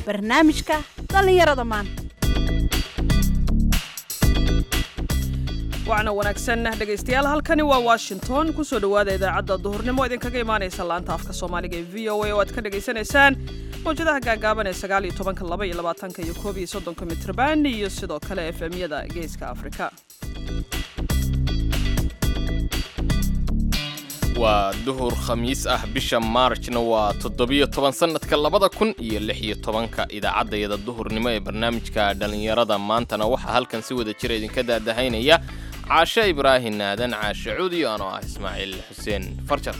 barnaamijka dhallinyarada maanta wacna wanaagsan dhegaystayaal halkani waa washington kusoo dhowaada idaacadda duhurnimo idinkaga imaanaysa laanta afka soomaaliga ee v o a oo aad ka dhagaysanaysaan mawjadaha gaagaaban ee sagaal iyo tobanka laba iyo labaatanka iyo koob iyo soddonka mitrban iyo sidoo kale efemyada geeska afrika waa duhur khamiis ah bisha maarjna waa toddobiyo toban sannadka labada kun iyo lix iyo tobanka idaacaddayada duhurnimo ee barnaamijka dhallinyarada maantana waxaa halkan si wada jira idinka daadahaynaya caashe ibraahin aadan caashe cuudi anoo ah ismaaciil xuseen farjar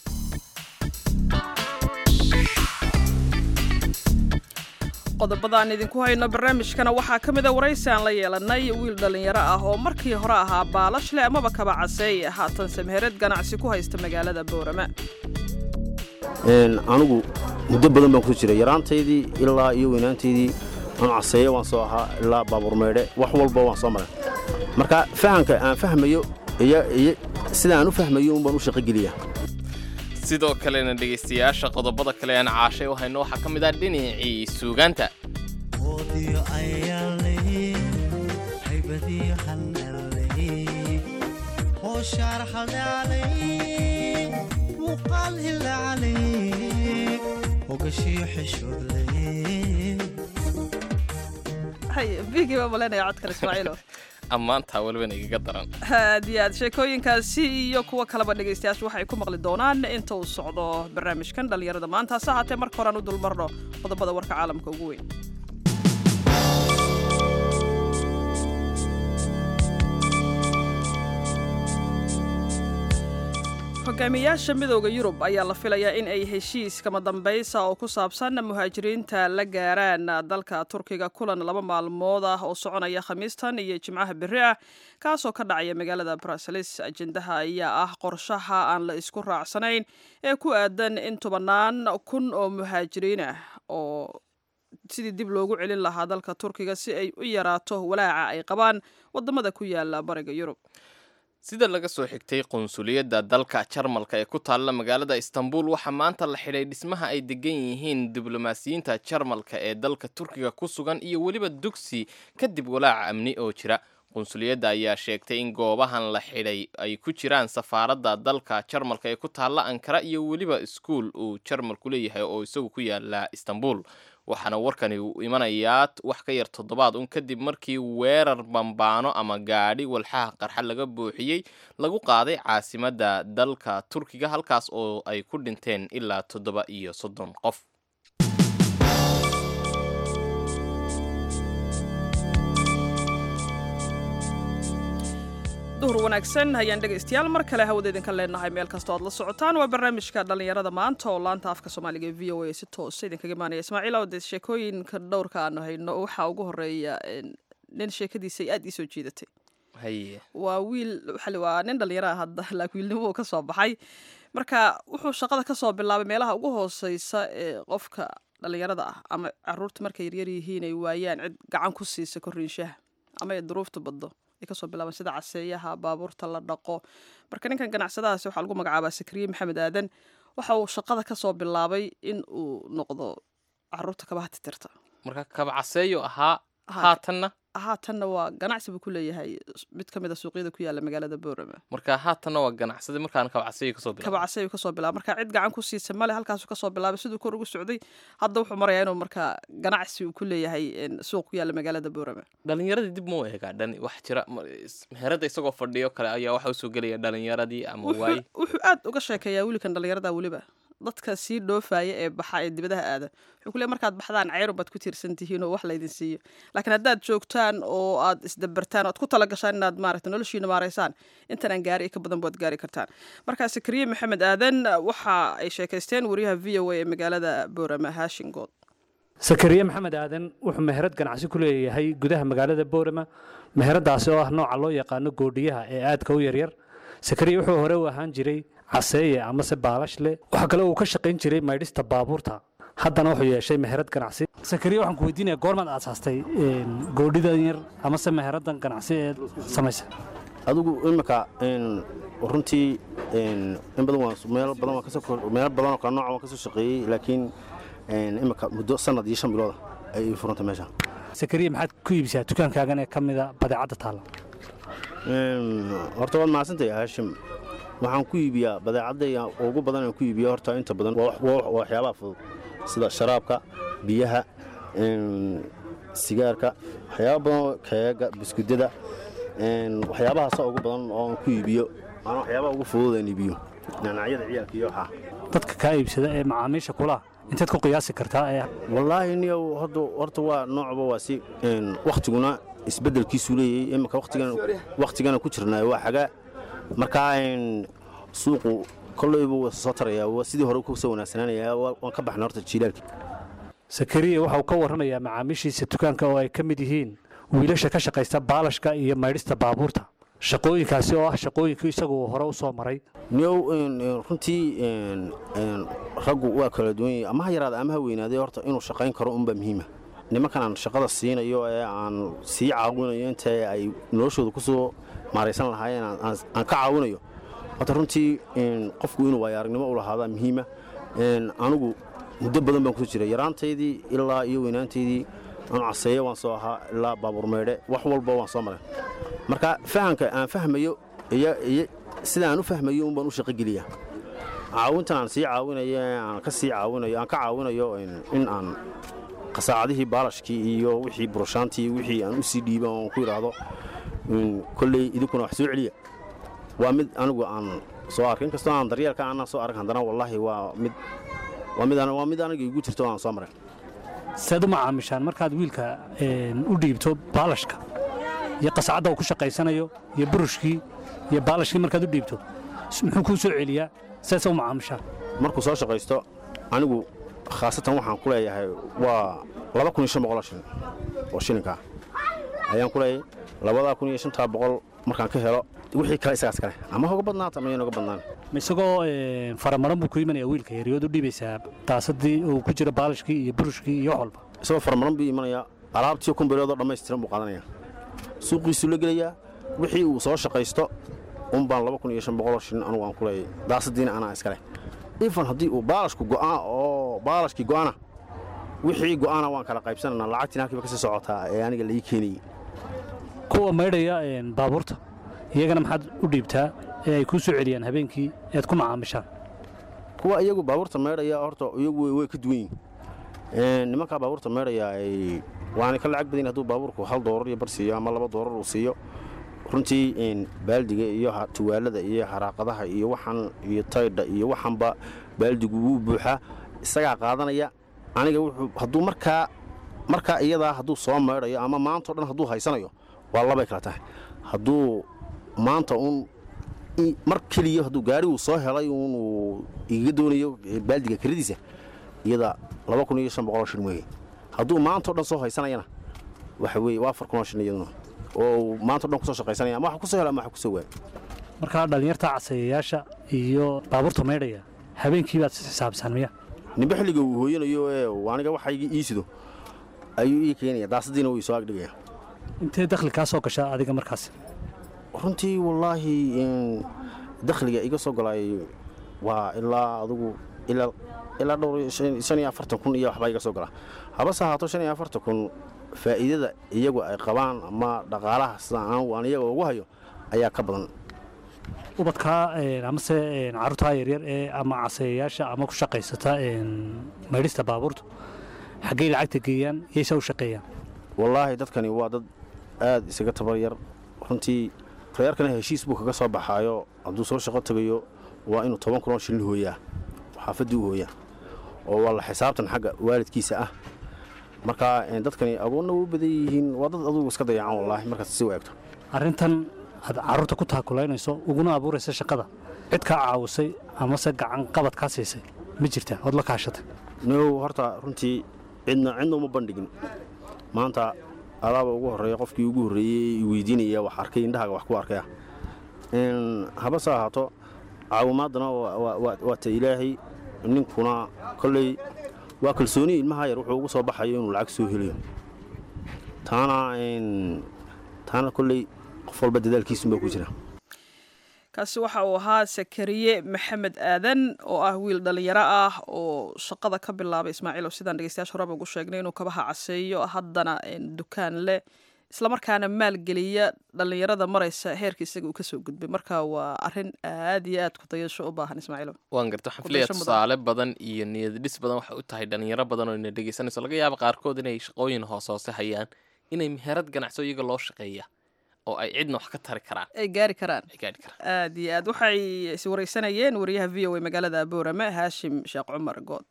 qodobadaan idinku hayno barnaamijkana waxaa ka mid a waraysi aan la yeelanay wiil dhallinyaro ah oo markii hore ahaa baalashle amaba kaba caseey haatan samheerad ganacsi ku haysta magaalada boorama anigu muddo badan baan ku jiray yaraantaydii ilaa iyo weynaantaydii anu caseeye waan soo ahaa ilaa baabuur meydhe wax walba waan soo maray marka fahamka aan fahmayo sida aan u fahmayo un baan u shaqogeliya sidoo kalena dhegaystayaasha qodobada kale aan caashay u hayno waxaa ka mid ah dhinacii suugaanta bigii baa malenaya codkan ismaaciilo ammaantaa walibana igaga daran aad iyo aad sheekooyinkaasi iyo kuwo kaleba dhegaystayaashu waxay ku maqli doonaan inta uu socdo barnaamijkan dhallinyarada maanta hase haatee marka horean u dulmarno qodobada warka caalamka ugu weyn hogaamiyayaasha midooda yurub ayaa la filayaa in ay heshiis kama dambaysa oo ku saabsan muhaajiriinta la gaaraan dalka turkiga kulan laba maalmood ah oo soconaya khamiistan iyo jimcaha berri ah kaasoo ka dhacaya magaalada bruseles ajendaha ayaa ah qorshaha aan la isku raacsanayn ee ku aadan in tobannaan kun oo muhaajiriin ah oo sidii dib loogu celin lahaa dalka turkiga si ay u yaraato walaaca ay qabaan wadamada ku yaala bariga yurub sida laga soo xigtay qunsuliyadda dalka jarmalka ee ku taalla magaalada istanbul waxaa maanta la xidhay dhismaha ay degan yihiin diblomaasiyiinta jarmalka ee dalka turkiga ku sugan iyo weliba dugsi kadib walaaca amni oo jira qunsuliyadda ayaa sheegtay in goobahan la xidhay ay ku jiraan safaaradda dalka jarmalka ee ku taalla ankara iyo weliba iskuul uu jarmalku leeyahay oo isagu ku yaala istanbul waxaana warkani uu imanayaa wax ka yar toddobaad un kadib markii weerar bambaano ama gaadhi walxaha qarxa laga buuxiyey lagu qaaday caasimadda dalka turkiga halkaas oo ay ku dhinteen ilaa toddoba iyo soddon qof duhur wanaagsan hayaan dhegaystayaal mar kale hawada idinka leenahay meel kastoo aad la socotaan waa barnaamijka dhallinyarada maanta oo laanta afka soomaaliga ee v o a si toosa idinkaga imaanaya ismaaciil oo dee sheekooyinka dhowrka aanu hayno waxaa ugu horeeya nin sheekadiisa aad ii soo jiidatay haye waa wiil waa nin dhallinyaro ah hadda laakiin wiilnimo uu ka soo baxay marka wuxuu shaqada ka soo bilaabay meelaha ugu hooseysa ee qofka dhallinyarada ah ama caruurta markay yaryar yihiin ay waayaan cid gacan ku siisa korriinshaha ama ay duruufta baddo kasoo bilaaban sida caseeyaha baabuurta la dhaqo marka ninkan ganacsadahaasi waxaa lagu magacaabaa sakriye maxamed aadan waxa uu shaqada kasoo bilaabay in uu noqdo caruurta kabaha titirta marka kabcaseeyo ahaa haatanna haatanna waa ganacsi buu ku leeyahay mid ka mid a suuqyada ku yaala magaalada boorama marka haatanna waa ganacsada markaan kabcaseeyo kasoo bilaabay kabcaseeyo kasoo bilaabay marka cid gacan ku siisa male halkaasuu kasoo bilaabay siduu kor ugu socday hadda wuxuu marayaa inuu markaa ganacsi uu ku leeyahay suuq ku yaala magaalada boorama dhalinyaradii dib mau eegaa dhan wax jira meherada isagoo fadhiyo kale ayaa waxa usoo gelaya dhalinyaradii ama waaye wuxuu aad uga sheekeeyaa wiilkan dhalinyarada weliba dadka sii dhoofaya ee baxa ee dibadaha aada wuxuu ku leey markaad baxdaan ceyrun baad ku tiirsan tihiin oo wax laydin siiyo laakiin haddaad joogtaan oo aad isdabartaan oad ku tala gashaan inaad maaragta noloshiina maaraysaan intanaan gaari ka badan baad gaari kartaan marka sakriye maxamed aadan waxa ay sheekaysteen wariyaha v o a ee magaalada boorama haashingood sakariye maxamed aadan wuxuu meherad ganacsi ku leeyahay gudaha magaalada boorama meheradaasi oo ah nooca loo yaqaano goodhiyaha ee aadka u yaryar sakariye wuxuu hore u ahaan jiray caseeye amase baalashle waxaa kale uu ka shaqayn jiray maydhista baabuurta haddana wuxuu yeeshay meherad ganacsi sakariye waxaan ku weydiinaya goormaad aasaastay goodhidan yar amase meheradan ganacsi ee samaysa adigu imika runtii in badan waan meel badan waan kasoo meel badan oo kala nooca waan kasoo shaqeeyey laakiin imika muddo sanad iyo shan bilooda ay ii furanta meesha sakariya maxaad ku iibsaa dukaankaagan ee ka mida badeecadda taalla horta waad mahadsantahay haashim waxaan ku iibiyaa badeecadda ugu badan aan ku iibiya horta inta badan waa waxyaabaha fudud sida sharaabka biyaha sigaarka waxyaaba badan keega biskudada waxyaabahaasa ugu badan oo aan ku iibiyo aan waxyaabaha ugu fudud aan iibiyo nanacyada ciyaalka iyo waxaa dadka kaa iibsada ee macaamiisha kulaha inteed ku qiyaasi kartaa ee wallaahi niyow horta waa noocba waa si wakhtiguna isbeddelkiisu leeyahay imika wakhtigana ku jirnaa waa xagaa markaa suuqu kollaybu waa soo tarayaa sidii hore ku soo wanaagsanaanaya waan ka baxna horta jiilaalkii sakariya waxa uu ka warramayaa macaamiishiisa dukaanka oo ay ka mid yihiin wiilasha ka shaqaysta baalashka iyo maydhista baabuurta shaqooyinkaasi oo ah shaqooyinkii isagu hore u soo maray niyow runtii raggu waa kala duwan yahay ama ha yaraada ama ha weynaadee horta inuu shaqayn karo unbaa muhiima nimankan aan shaqada siinayo ee aan sii caawinayo inta ay noloshooda ku soo maaraysan lahaayeen aan ka caawinayo horta runtii qofku inuu waayo aragnimo u lahaadaa muhiima anigu muddo badan baan kusoo jiray yaraantaydii ilaa iyo weynaantaydii anu caseeye waan soo ahaa ilaa baabuur maydhe wax walba waan soo maray marka fahamka aan fahmayo sida aan u fahmayo un baan u shaqogeliyaa caawintan aan sii caawinayo aan ka sii caawinayo aan ka caawinayo in aan qasaacadihii baalashkii iyo wixii burushaantii wixii aan u sii dhiiba oon ku idhaahdo kolley idinkuna wax soo celiya waa mid anigu aan soo arkay inkastoo aan daryeelka aanaan soo arag haddana wallaahi waa mid waa mid aniga igu jirto aan soo maray saad u macaamishaan markaad wiilka u dhiibto baalashka iyo qasacadda uu ku shaqaysanayo iyo burushkii iyo baalashkii markaad u dhiibto muxuu kuu soo celiyaa saasa u macaamishaan markuu soo shaqaysto anigu khaasatan waxaan ku leeyahay waa laba kun iyo shan boqoloo shilin oo shilinkaa ayaan ku leeyahay labadaa kun iyo shantaa boqol markaan ka helo wixii kale isagaas kale ama hoga badnaata ama yanoga badnaan ma isagoo faramaran buu ku imanaya wiilka yaryood u dhiibaysaa daasadii uu ku jiro baalashkii iyo burushkii iyo wax walba isagoo faramaran buu imanayaa alaabtiyo kumbereedoo dhammaystiran buu qaadanaya suuqiisuu la gelayaa wixii uu soo shaqaysto un baan laba kun iyo shan boqoloo shilin anugu aan ku leeyay daasadiina anaa iskale ifan haddii uu baalashku go'aan oo baalashkii go'ana wixii go'aana waan kala qaybsananaa lacagtiin halkiiba ka sii socotaa ee aniga laii keenayey kuwa maydhaya baabuurta iyagana maxaad u dhiibtaa ee ay kuu soo celiyaan habeenkii ead ku macaamishaan kuwa iyagu baabuurta maydhaya horta iyagu way ka duwan yihin nimankaa baabuurta maydhaya waana ka lacag badan hadduu baabuurku hal doorar iyo bar siiyo ama laba doorar uu siiyo runtii baaldiga iyo tuwaalada iyo haraaqadaha iyo waxan iyo taydha iyo waxanba baaldigu wuu buuxaa isagaa qaadanaya aniga hadduu markaa markaa iyadaa hadduu soo maydhayo ama maantao dhan hadduu haysanayo waa labay kala tahay hadduu maanta uun mar keliya hadduu gaariguu soo helay uunuu igaga doonayo baaldiga kiradiisa iyada laba kun iyo shan boqoloo shilin weeye hadduu maantao dhan soo haysanayana waxa weeye waa afar kunoo shilin iyaduna oo maantao dhan kusoo shaqaysanaya ama wax kusoo hela ama wax kusoo waaya markaa dhallinyarta casayayaasha iyo baabuurta maydhaya habeenkii baad xisaabsaan miya nimbe xilliga uu hooyanayo ee aniga waxayga ii sido ayuu ii keenaya daasadiina wuu isoo agdhigaya intee dakhli kaa soo gashaa adiga markaas runtii wallaahi dakhliga iga soo galaay waa ilaa adugu ilaa dhowr shan iyo afartan kun iyo waxbaa iga soo galaa habase ahaato shan iyo afartan kun faa'iidada iyagu ay qabaan ama dhaqaalaha sida aan iyaga ugu hayo ayaa ka badan ubadkaa amase carruurtaa yaryar ee ama casayayaasha ama ku shaqaysata maydhista baabuurta xaggay lacagta geeyaan yaysa u shaqeeyaan wallaahi dadkani waa dad aad isaga tabar yar runtii reerkana heshiis buu kaga soo baxaayo hadduu soo shaqo tegayo waa inuu toban kunoo shilin hooyaa xaafaddii u hooyaa oo waa la xisaabtan xagga waalidkiisa ah marka dadkani agoonna u badan yihiin waa dad adugu iska dayacan wallaahi markaas si u eegto arrintan aad carruurta ku taakulaynayso uguna abuuraysa shaqada cid kaa caawisay amase gacan qabad kaa siisay ma jirtaa ood la kaashatay now horta runtii cidna cidna uma bandhigin maanta adaaba ugu horreeya qofkii ugu horreeyey weydiinaya wax arkay indhahaaga wax ku arkaya habase ahaato caawimaadana waa ta ilaahay ninkuna kolley waa kalsooni ilmaha yar wuxuu ugu soo baxayo inuu lacag soo helayo taana taana kolley qof walba dadaalkiisunbaa ku jira kaasi waxa uu ahaa sakariye maxamed aadan oo ah wiil dhalinyaro ah oo shaqada ka bilaabay ismaaciil oo sidaan dhegeystayaasha horeba ugu sheegnay inuu kabaha caseeyo haddana dukaan leh islamarkaana maalgeliya dhalinyarada maraysa heerka isaga uu kasoo gudbay marka waa arin aad iyo aad ku dayasho u baahan ismaaciilo waan garta waxaan filaya Kudayasho mudan. tusaale badan iyo niyad dhis badan waxay u tahay dhalinyaro badan oo ina dhegeysanayso laga yaaba qaarkood inay shaqooyin hoos hoose hayaan inay meherad ganacso iyaga loo shaqeeya oo ay cidna wax ka tari karaan ay gaari karaan ay gaadhi karaan aad iyo aad waxay is wareysanayeen wariyaha v o a magaalada boorame haashim sheekh cumar good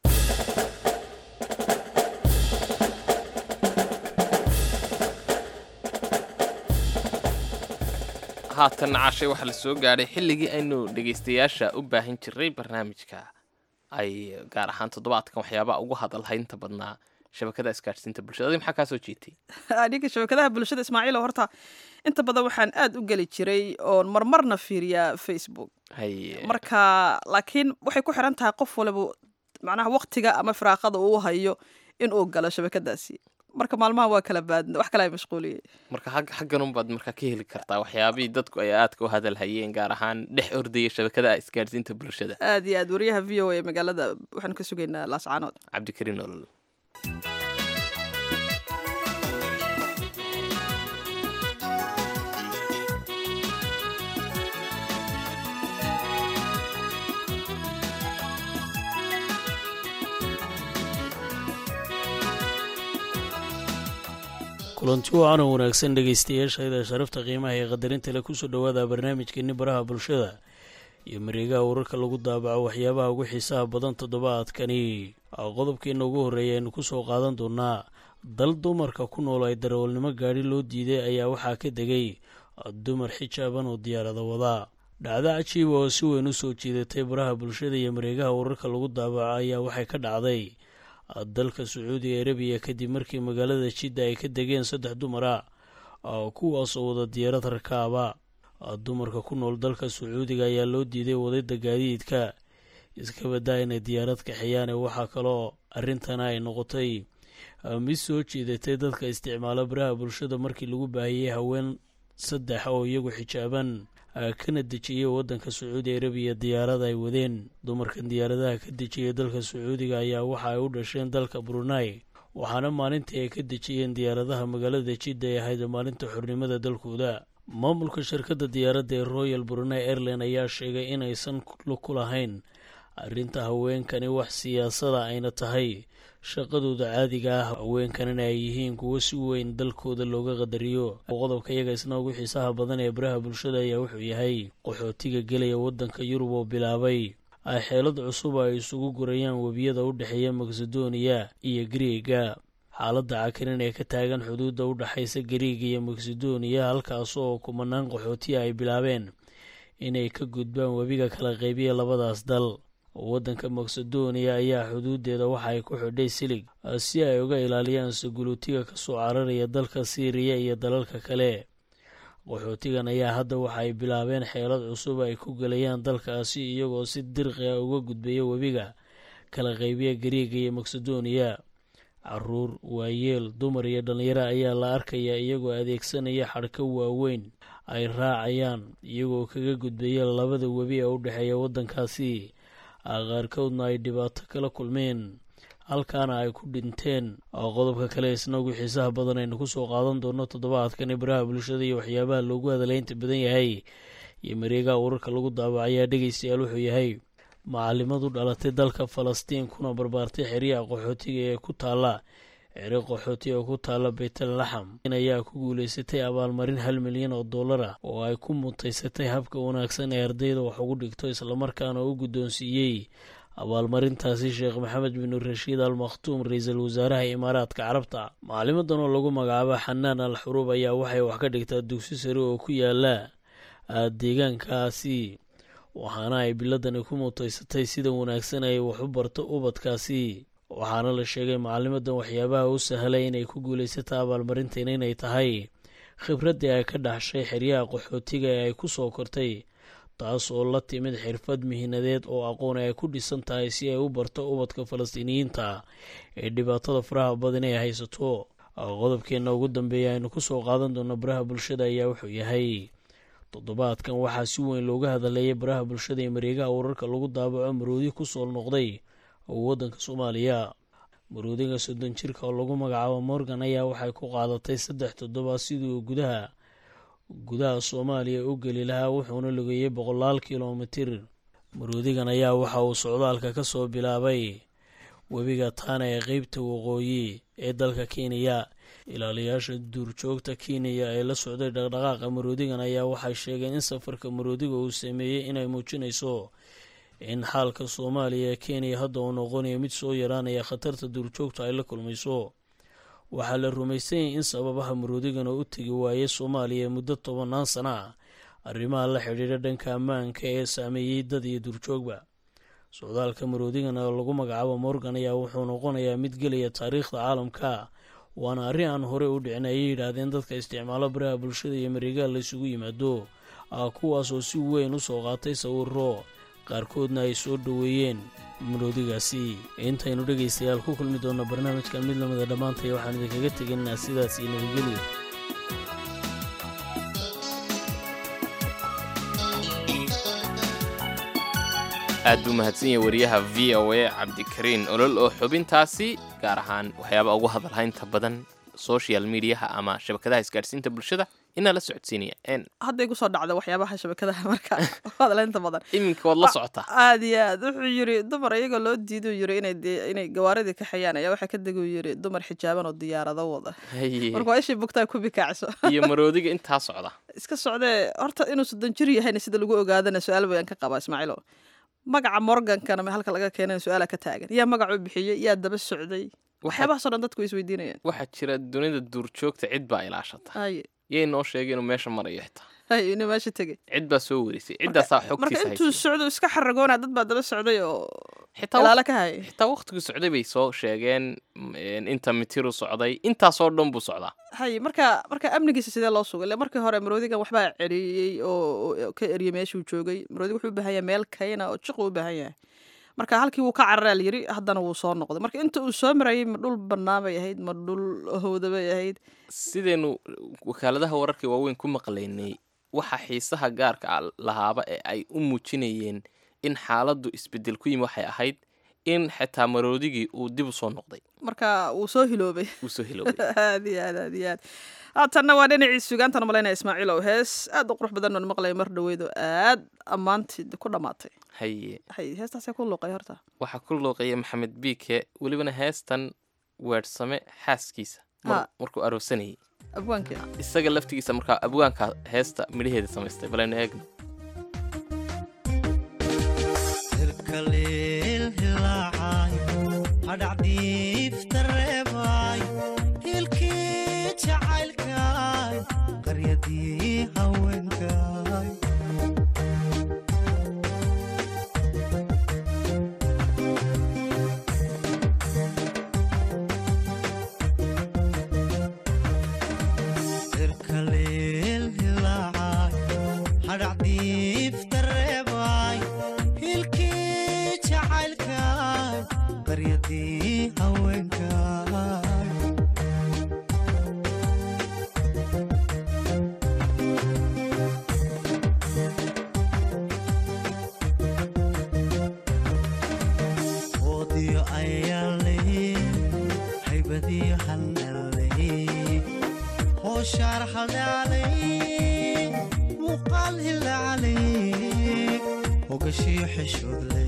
haatan cashay waxaa la soo gaadhay xilligii aynu dhegeystayaasha u baahan jiray barnaamijka ay gaar ahaan toddobaadkan waxyaabaha ugu hadalhaynta badnaa shabakada isgaadhsiinta bulshada adi maxaa kaa soo jiitay aniga shabakadaha bulshada ismaaciil oo horta inta badan waxaan aad u geli jiray oon marmarna fiiriyaa facebook haye marka laakiin waxay ku xiran tahay qof waliba macnaha waqtiga ama firaaqada uu hayo in uu galo shabakadaasi marka maalmaha waa kala baadna wax kale ay mashquuliyey marka xag- xaggan unbaad markaa ka heli kartaa waxyaabihii dadku ay aadka u hadal hayeen gaar ahaan dhex ordaya shabakada isgaadhsiinta bulshada aad iyo aad wariyaha v o a magaalada waxaanu ka sugaynaa laascaanood cabdikariin olol kulanti wacan oo wanaagsan dhegaystayaashayda sharafta qiimaha ee qadarinta le kusoo dhowaada barnaamijkeeni baraha bulshada iyo mareegaha wararka lagu daabaco waxyaabaha ugu xiisaha badan toddobaadkani qodobkeena ugu horreeya aynu kusoo qaadan doonaa dal dumarka ku nool ay darawalnimo gaadhi loo diiday ayaa waxaa ka degay dumar xijaaban oo diyaarada wadaa dhacdo cajiiba oo si weyn u soo jiidatay baraha bulshada iyo mareegaha wararka lagu daabaco ayaa waxay ka dhacday dalka sacuudiga arabiya kadib markii magaalada jidda ay ka degeen saddex dumar ah kuwaasoo wada diyaarad rakaaba dumarka ku nool dalka sacuudiga ayaa loo diiday wadada gaadiidka iska badaa inay diyaarad kaxeeyaane waxaa kaloo arrintana ay noqotay mid soo jiidatay dadka isticmaala baraha bulshada markii lagu baahiyey haween saddex oo iyagu xijaaban kana dejiyey wadanka sacuudi arabiya diyaarada ay wadeen dumarkan diyaaradaha ka dejiyay dalka sacuudiga ayaa waxa ay u dhasheen dalka brunei waxaana maalintii ay ka dejiyeen diyaaradaha magaalada jidda ay ahayd maalinta xornimada dalkooda maamulka shirkadda diyaaradda ee royal brunei airline ayaa sheegay inaysan ku lahayn arrinta haweenkani wax siyaasada ayna tahay shaqadooda caadiga ah haweenkanina ay yihiin kuwo si weyn dalkooda looga qadariyo qodobka iyaga isna ugu xiisaha badan ee baraha bulshada ayaa wuxuu yahay qaxootiga gelaya wadanka yurub oo bilaabay ay xeelad cusub ay isugu gurayaan webiyada u dhexeeya makedoniya iyo griega xaaladda cakirin ee ka taagan xuduudda u dhexaysa griega iyo makedoniya halkaas oo kumanaan qaxootiya ay bilaabeen inay ka gudbaan webiga kala qeybiya labadaas dal waddanka makedoniya ayaa xuduudeeda waxa ay ku xidhay silig si ay uga ilaaliyaan saguluutiga kasoo cararaya dalka siiriya iyo dalalka kale qaxootigan ayaa hadda waxa ay bilaabeen xeelad cusub ay ku gelayaan dalkaasi iyagoo si dirqi a uga gudbaya webiga kala qeybiya gariiga iyo makedoniya caruur waayeel dumar iyo dhallinyaro ayaa la arkayaa iyagoo adeegsanaya xadhko waaweyn ay raacayaan iyagoo kaga gudbaya labada webi ee u dhexeeya waddankaasi qaarkoodna ay dhibaato kala kulmeen halkaana ay ku dhinteen qodobka kale isna ugu xiisaha badan aynu kusoo qaadan doono toddobaadkani baraha bulshada iyo waxyaabaha loogu hadalaynta badan yahay iyo mareegaha wararka lagu daabacayaa dhegaystayaal wuxuu yahay macalimadu dhalatay dalka falastiin kuna barbaartay xeryaha qaxootiga ee ku taala xeri qaxooti oo ku taala baytal laxam ayaa ku guuleysatay abaalmarin hal milyan oo dollar ah oo ay ku mutaysatay habka wanaagsan ee ardayda wax ugu dhigto islamarkaana u guddoonsiiyey abaalmarintaasi sheekh maxamed bin rashiid al makhtuum ra-iisul wasaaraha imaaraadka carabta macalimadan oo lagu magacaabo xanaan al xuruub ayaa waxay wax ka dhigtaa dugsi sare oo ku yaala deegaankaasi waxaana ay biladani ku mutaysatay sida wanaagsan ay wax u barto ubadkaasi waxaana la sheegay macalimadan waxyaabaha u sahlay inay ku guuleysata abaalmarintan inay tahay khibraddii ay ka dhaxshay xeryaha qaxootiga ee ay ku soo kortay taas oo la timid xirfad mihinadeed oo aqoon ay ku dhisan tahay si ay u barto ubadka falastiiniyiinta ee dhibaatada faraha badan ay haysato qodobkeenna ugu dambeeya aynu kusoo qaadan doono baraha bulshada ayaa wuxuu yahay toddobaadkan waxaa si weyn looga hadaleeyay baraha bulshada ee mareegaha wararka lagu daabaco maroodi ku soo noqday oo waddanka soomaaliya maroodiga soddon jirka oo lagu magacaabo morgan ayaa waxay ku qaadatay saddex toddobaad sidii uu gudaha gudaha soomaaliya u geli lahaa wuxuuna lugeeyey boqolaal kilomitir maroodigan ayaa waxa uu socdaalka ka soo bilaabay webiga taana ee qeybta waqooyi ee dalka kenya ilaaliyaasha duurjoogta kenya ee la socday dhaqdhaqaaqa maroodigan ayaa waxay sheegeen in safarka maroodiga uu sameeyey inay muujinayso in xaalka soomaaliya ee kenya hadda uu noqonayo mid soo yaraanaya khatarta duurjoogta ay la kulmayso waxaa la rumaysanyay in sababaha maroodigan oo u tegi waayay soomaaliya muddo tobannaan sana ah arrimaha la xidhiidha dhanka ammaanka ee saameeyey dad iyo duurjoogba socdaalka maroodigan oo lagu magacaabo morgan ayaa wuxuu noqonayaa mid gelaya taariikhda caalamka waana arrin aan horey u dhicin ayay yidhaahdeen dadka isticmaalo baraha bulshada iyo mareegaha la isugu yimaado ah kuwaasoo si weyn u soo qaatay sawiro qaarkoodna ay soo dhoweeyeen maroodigaasi intaynu dhegaystayaal ku kulmi doonno barnaamijkan mid lamida dhammaantaya waxaan idinkaga tegaynaa sidaas iyo nabadgelya aad buu mahadsan yahay wariyaha v o a cabdikariin olol oo xubintaasi gaar ahaan waxyaaba ugu hadalhaynta badan social mediaha ama shabakadaha isgaadhsiinta bulshada inaa la socodsiinaya n hadday kusoo dhacda waxyaabaha shabakadaha marka hadaleynta badan iminka waad la socotaa aad iyo aad wuxuu yiri dumar iyagoo loo diiduu yiri inay dee- inay gawaaridii ka xayaan ayaa waxaa ka deguu yiri dumar xijaaban oo diyaarado wada Haye. marka waa ishii bugtaa ku bikaacso iyo maroodiga intaa socda iska socdee horta inuu soddon jir yahayna sida lagu ogaadana su-aal bayaan ka qabaa ismaaciilo magaca morgankana ma halka laga keenana su-aala ka taagan yaa magacuu bixiyey yaa daba socday waxyaabahaasoo dhan dadku isweydiinayaan waxaa jira dunida duurjoogta cid baa ilaashata haye yay noo sheegay inuu meesha marayo xitaa haye inuu meesha tegey cid baa soo warisay ciddaasaa marka xogtiisa intuu haysay socdo iska xaragoona dad baa daba socday oo xitaa ilaalo ka hayay xitaa waqtigii socday bay soo sheegeen mm, inta mitiru socday intaasoo dhan buu socdaa haye marka marka amnigiisa sidee loo sugay ile markii hore maroodigan waxbaa celiyey oo oo ka eriyey meeshuu joogay maroodiga wuxuu u baahan yahay meel kayna oo jiqu u baahan yahay marka halkii wuu ka cararaa la yiri haddana wuu soo noqday marka inta uu soo marayay ma dhul bannaan bay ahayd ma dhul howda bay ahayd sidaynu wakaaladaha wararka waaweyn ku maqlaynay waxa xiisaha gaarka ah lahaaba ee ay u muujinayeen in xaaladdu isbedel ku yimi waxay ahayd in xitaa maroodigii uu dib u soo noqday marka wuu soo hiloobay uu soo hilowday aad iyo aad aad iyo aad haatanna waa dhinacii sugaantana malaynaya ismaaciilow hees aad u qurux badan oon maqlaya mar dhaweyd oo aad ammaantii ku dhammaatay haye hay heestaasee ku luuqay horta waxaa ku looqeeya maxamed biike welibana heestan weedhsame xaaskiisa mar- Ha. markuu aroosanayay abwaankii isaga laftigiisa markaa abwaanka heesta midhaheeda samaystay balaynu eegno irkaleel hilaacay hadhacdiifta reebay hilkii jacaylkay qaryadii haweenkay irkaleel hilaacay hadhacdiifta reebay hilkii jacaylkay qaryadii haweenkay oodiyo ayaale haybadiyo handhale hooshaar haldhaale muuqaal hilaale hogashiyo xishoodle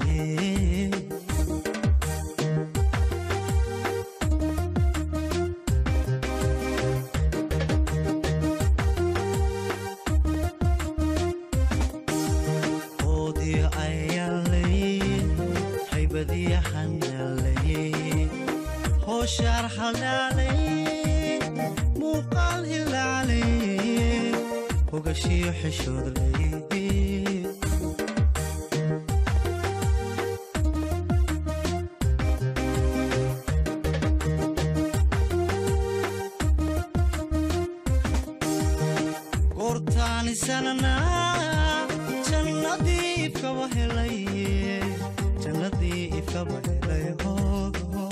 oodiyo ayaale haybadiyo handhale hooshaar haldhaale muuqaal hilaale hogashiyo xishoodle goortaanisanana jannadii ifkaba helay jannadii ifkaba helay hoogo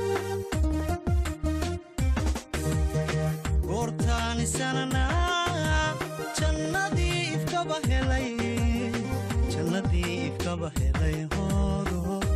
goortaanisanana ifkaba helay jannadii ifkaba helay hoodo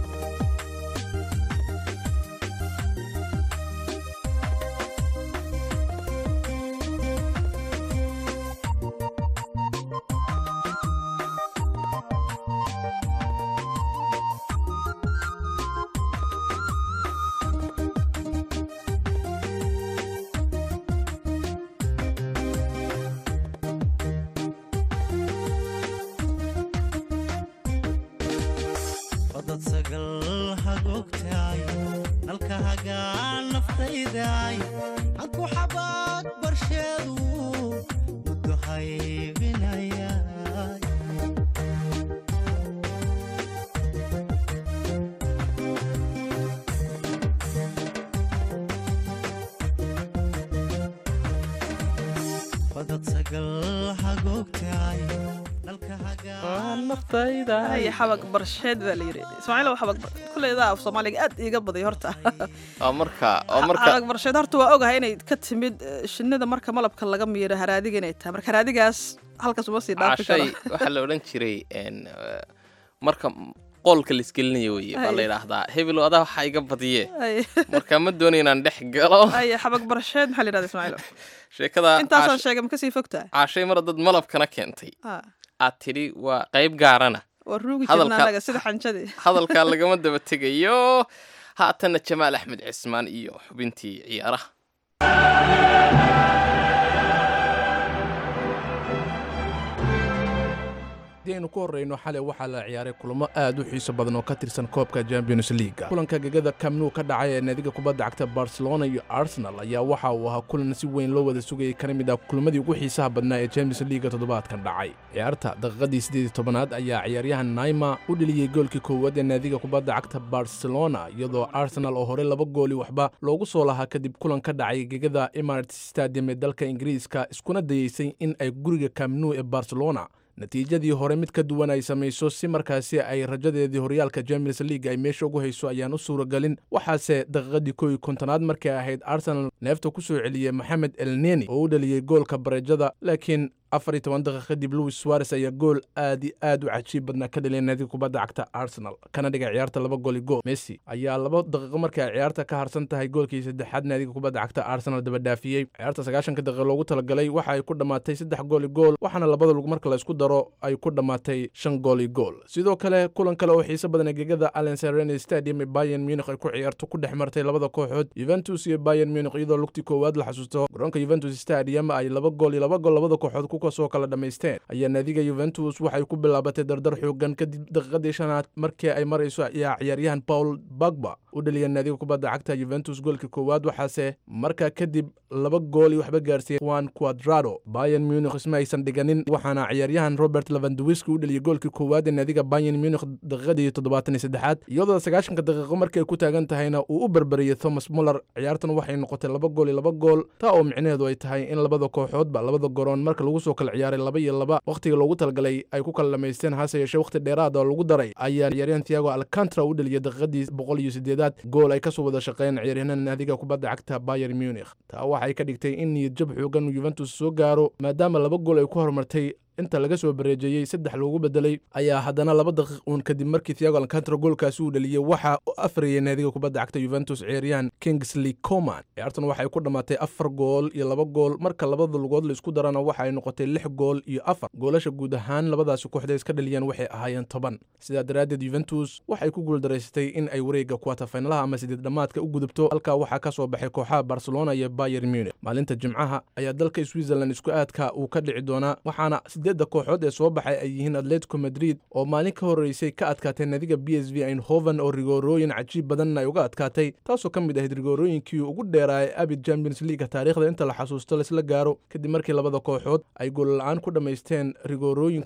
fadad sagal hagoogtaay nalka hagaan naftaydaay hanku xabaad barsheedu muddo haybinayaay fadad sagal hagoogtaay nalka hagaan ay xabag barsheed baa la yidhi ismaaciil waa xabag kuleydaa af soomaaliga aad iiga baday horta oo marka oo marka xabag barsheed horta waa ogahay inay ka timid eh, shinnida marka malabka laga miiro haraadiga inay tahay marka haraadigaas halkaas uma sii dhaafi cashay karo waxaa la odhan jiray een, eh, marka qoolka laisgelinayo weye baa la Ay. yidhaahdaa hebel adaa waxaa iga badiye Ay, marka ma doonayo inaan dhex galo ay xabag barsheed maxaa la yidhahda ismaaciil sheekada intaasaan Cash- sheegay ma kasii fogtaa caashay mar dad malabkana keentay Ah, aad tidhi waa qayb gaarana waa ruugi Hadalka- jirna anaga sida xanjadii hadalkaa lagama daba tegayo haatanna jamaal axmed cismaan iyo xubintii ciyaaraha haddii aynu ku horreyno xalay waxaa la ciyaaray kulamo aad u xiiso badan oo ka tirsan koobka champions leaga kulanka gegada kamnu ka dhacay ee naadiga kubadda cagta barcelona iyo arsenal ayaa waxa uu ahaa kulan si weyn loo wada sugayay kana mid ah kulamadii ugu xiisaha badnaa ee champions leaga toddobaadkan dhacay ciyaarta daqiiqadii siddeed tobanaad ayaa ciyaaryahan naima u dheliyey goolkii koowaad ee naadiga kubadda cagta barcelona iyadoo arsenal oo hore laba gooli waxba loogu soo lahaa kadib kulan ka dhacay gegada emirates stadium ee dalka ingiriiska iskuna dayeysay in ay guriga kamnu ee barcelona natiijadii hore mid ka duwan ay samayso si markaasi ay rajadeedii horyaalka champions league ay meesha ugu hayso ayaan u suuragelin waxaase daqiiqadii kow iyo kontonaad markay ahayd arsenal neefta ku soo celiyey maxamed elneni oo u dhaliyey goolka bareejada laakiin afar iyo toban daqiiq kadib louis suares ayaa gool aad iyo aad u cajiib badnaa ka dhaliyay naadiga kubadda cagta arsenal kana dhigay ciyaarta laba gooli gool messi ayaa laba daqiiqo markay ay ciyaarta ka harsan tahay goolkii saddexaad naadiga kubadda cagta arsenal daba dhaafiyey ciyaarta sagaashanka daqiiq loogu talagalay waxa ay ku dhammaatay saddex gooli gool waxaana labada lug marka la isku daro ay ku dhammaatay shan gooli gool sidoo kale kulan kale oo xiiso badan ee gegada allen serene stadium ee bayern munich ay ku ciyaarto ku dhex martay labada kooxood juventus iyo bayern munich iyadoo lugtii koowaad la xasuusto garoonka juventus stadium ay laba gool iyo laba gool labada kooxood ku kasoo kala dhammaysteen ayaa naadiga juventus waxay ku bilaabatay dardar xoogan kadib daqiiqadii shanaad markii ay marayso ayaa ciyaaryahan paul bagba u dhaliyay naadiga kubadda cagta juventus goolkii koowaad waxaase markaa kadib laba gool iyo waxba gaarsiiyey juan quadrado bayern munich isma aysan dhiganin waxaana ciyaaryahan robert levandowiski u dhaliyey goolkii koowaad ee naadiga bayern munich daqiiqadii toddobaatan iyo saddexaad iyadoo sagaashanka daqiiqo markay ku taagan tahayna uu u berberiyey thomas muller ciyaartan waxay noqotay laba gool iyo laba gool taa oo micnaheedu ay tahay in labada kooxoodba labada garoon marka lagu soo kala ciyaaray laba iyo laba wakhtiga loogu talagalay ay ku kala dhamaysteen hase yeeshee wakhti dheeraad oo lagu daray ayaa ciyaaryahan thiago alcantara u dhaliyey daqiiqadii boqol iyo sideedaad gool ay kasoo wada shaqeeyeen ciyaaryahanada naadiga kubadda cagta bayern munich taa waxay ka dhigtay in niyad jab xoogan juventus soo gaaro maadaama laba gool ay ku horumartay inta laga soo bareejeeyey saddex loogu bedelay ayaa haddana laba daqiiq uun kadib markii thiago alcantara goolkaasi uu dhaliyey waxa u afriyay naadiga kubadda cagta juventus ciyaaryahan kingsley coman ciyaartan waxay ku dhammaatay afar gool iyo laba gool marka labada lugood la isku darana waxa ay noqotay lix gool iyo afar goolasha guud ahaan labadaasi kooxda iska dhaliyeen waxay ahaayeen toban sidaa daraaddeed juventus waxay ku guuldaraysatay in ay wareegga kuwatafaynalaha ama sideed dhammaadka u gudubto halkaa waxaa ka soo baxay kooxaha barcelona iyo bayern munich maalinta jimcaha ayaa dalka switzerland isku aadka uu ka dhici doonaa waxaana sideedda kooxood ee soo baxay ay yihiin atletico madrid oo maalin ka horreysay ka adkaatay naadiga b s v eindhoven oo rigoorooyin cajiib badanna ay uga adkaatay taasoo ka mid ahayd rigoorooyinkii ugu dheeraayay abid champions leaga taariikhda inta la xasuusto laisla gaaro kadib markii labada kooxood ay goolla-aan ku dhammaysteen rigoorooyinkana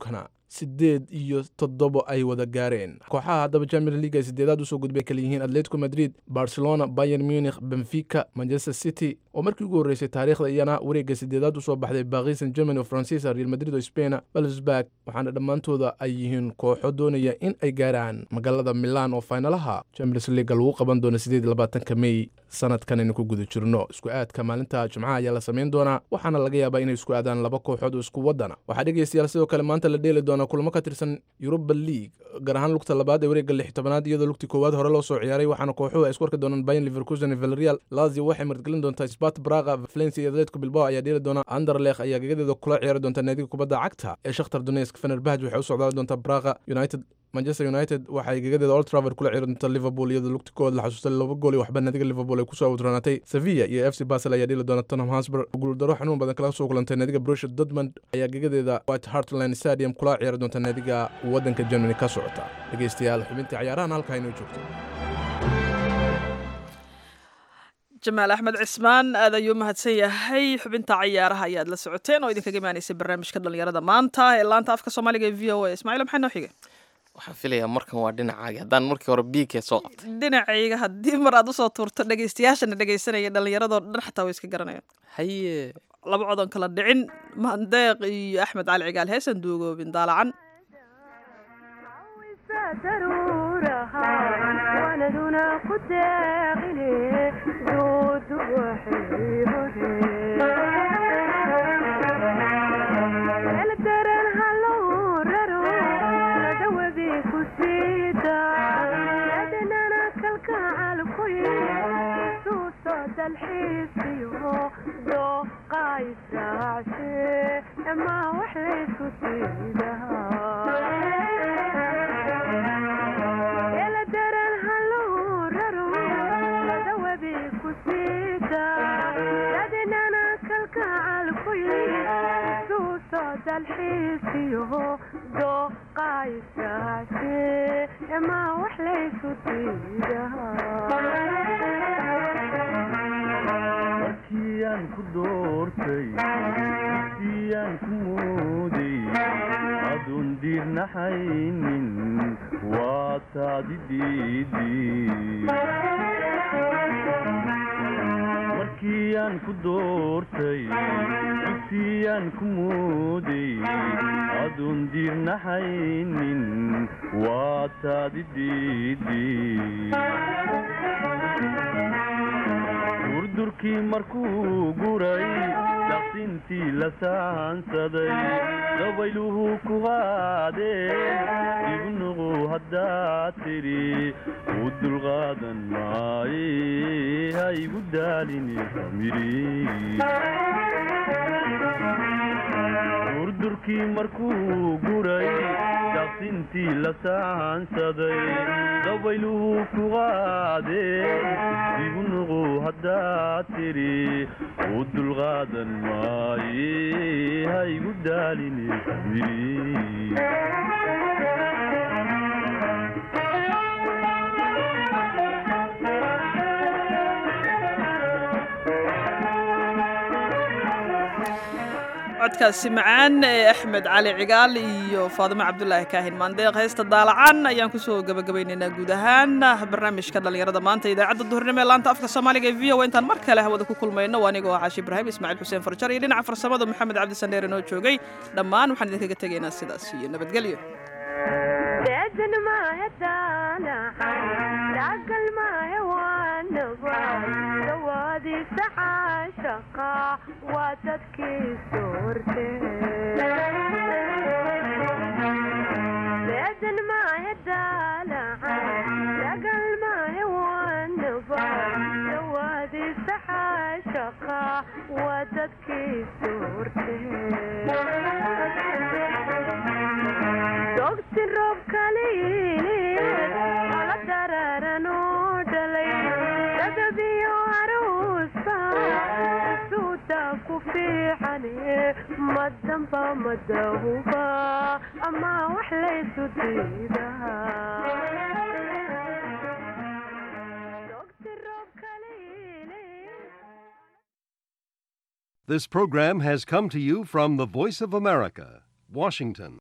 sideed iyo toddobo ay wada gaareen kooxaha haddaba champions league ay sideedaad usoo gudbay kala yihiin atletico madrid barcelona bayern munich benfica manchester city oo markii ugu horreysay taariikhda iyana wareegga sideedaad usoo baxday baaqi san germany oo faransiisa real madrid oo spaina balsburg waxaana dhammaantooda ay yihiin kooxo doonaya in ay gaaraan magaalada milan oo faynalaha champions league lagu qaban doono sideed iyo labaatanka mey sanadkan aynu ku guda jirno isku aadka maalinta jimcaha ayaa la samayn doonaa waxaana laga yaabaa inay isku aadaan laba kooxood oo isku wadana waxaa dhegeystayaal sidoo kale maanta la dheeli doonaa kulamo ka tirsan yuruba league gaar ahaan lugta labaad ee wareegga lix tobanaad iyadoo lugtii koowaad hore loo soo ciyaaray waxaana kooxuhu ay isku arki doonaan bayan liverkusen iyo villarreal lazio waxay martigelin doontaa spat braga valencia iyo atletico bilbao ayaa dheeli doona anderlekh ayaa gagadeeda kula ciyaari doonta naadiga kubadda cagta ee shakhtar donetsk fenerbahj waxay u socdaali doontaa braga united manchester united waxay gegadeeda old travel kula ciyaari doonta liverpool iyadoo lugti koowaad la xasuustay laba gool iyo waxba naadiga liverpool ay kusoo awdranaatay sevilla iyo f c basel ayaa dheli doona tottenham hotspur guuldaro xanuun badan kala soo kulantay naadiga borussia dortmund ayaa gegadeeda white hartland stadium kula ciyaari doonta naadiga waddanka germany ka socota dhegeystayaal xubintii ciyaarahan halkaa inoo joogto jamaal axmed cismaan aad ayuu mahadsan yahay xubinta cayaaraha ayaad la socoteen oo idinkaga imaanaysay barnaamijka dhalinyarada maanta ee laanta afka soomaaliga ee v o a ismaaciil maxaa noo xigay waxaan filayaa markan waa dhinacaagi haddaan markii hore biigkee soo qabtay dhinacayga haddii mar aad usoo tuurto dhegaystayaashana dhegaysanaya dhallinyaradoo dhan xataa way iska garanayaan haye laba codon kala dhicin mandeeq iyo axmed cali cigaal heesan duugoobin daalacan markiyaan ku doortay siyaan ku mooday aduun diirnaxaynin waa taadi markiyaan ku doortay siyaan ku mooday aduun diirnaxaynin waa taadi durdurkii markuu guray daqsintii la saansaday dabayluhu ku qaadeen igu nuqu haddaad tidhi u dulqaadan maaye ha igu daalini durdurkii markuu guray daqsintii la saansaday dabayluhu ku qaadeen igu nuqu haddaad tidhi u dulqaadan maaye ha igu daalini codkaasi macaan ee axmed cali cigaal iyo faadimo cabdulaahi kaahin maandeeq heesta daalacan ayaan kusoo gabagabaynaynaa guud ahaan barnaamijka dhallinyarada maanta idaacadda duhurnimo ee laanta afka soomaaliga ee v o intaan mar kale hawada ku kulmayno anigoo ah caashi ibraahim ismaaciil xuseen farjar iyo dhinaca farsamada maxamed cabdi sandheer inoo joogay dhammaan waxaan idinkaga tegaynaa sidaas iyo nabadgelyo This program has come to you from the Voice of America, Washington.